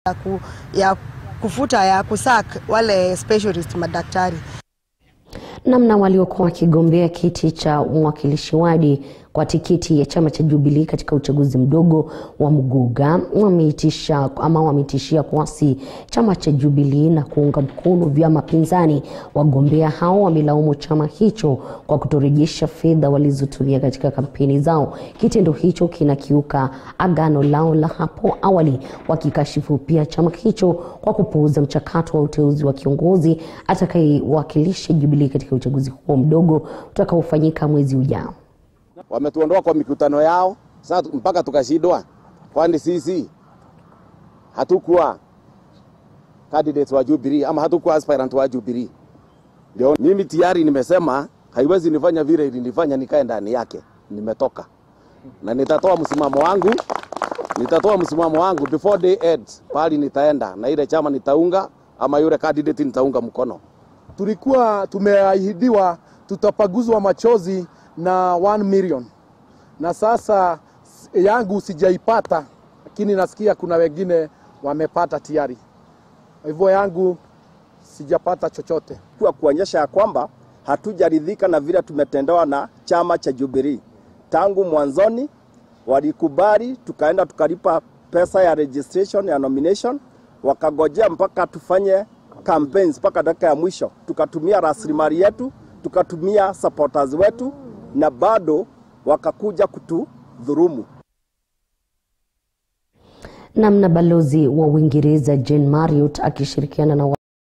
ya, ku, ya kufuta ya kusak wale specialist madaktari. Namna waliokuwa wakigombea kiti cha mwakilishi wadi kwa tikiti ya chama cha Jubilee katika uchaguzi mdogo wa Muguga wameitisha ama wameitishia kuasi chama cha Jubilee na kuunga mkono vyama pinzani. Wagombea hao wamelaumu chama hicho kwa kutorejesha fedha walizotumia katika kampeni zao. Kitendo hicho kinakiuka agano lao la hapo awali, wakikashifu pia chama hicho kwa kupuuza mchakato wa uteuzi wa kiongozi atakayewakilisha Jubilee katika uchaguzi huo mdogo utakaofanyika mwezi ujao. Wametuondoa kwa mikutano yao sasa mpaka tukashindwa, kwani sisi hatukuwa candidates wa Jubilee ama hatukuwa aspirant wa Jubilee. Ndio mimi tayari nimesema haiwezi nifanya vile ilinifanya nikae ndani yake, nimetoka na nitatoa msimamo wangu, nitatoa msimamo wangu before day ends, pali nitaenda na ile chama nitaunga ama yule candidate nitaunga mkono. Tulikuwa tumeahidiwa tutapaguzwa machozi na 1 million na sasa yangu sijaipata, lakini nasikia kuna wengine wamepata tayari. Hivyo yangu sijapata chochote, kwa kuonyesha ya kwamba hatujaridhika na vile tumetendewa na chama cha Jubilee. Tangu mwanzoni walikubali, tukaenda tukalipa pesa ya registration ya nomination, wakagojea mpaka tufanye campaigns mpaka dakika ya mwisho, tukatumia rasilimali yetu, tukatumia supporters wetu na bado wakakuja kutudhurumu. Namna balozi wa Uingereza Jane Marriott akishirikiana na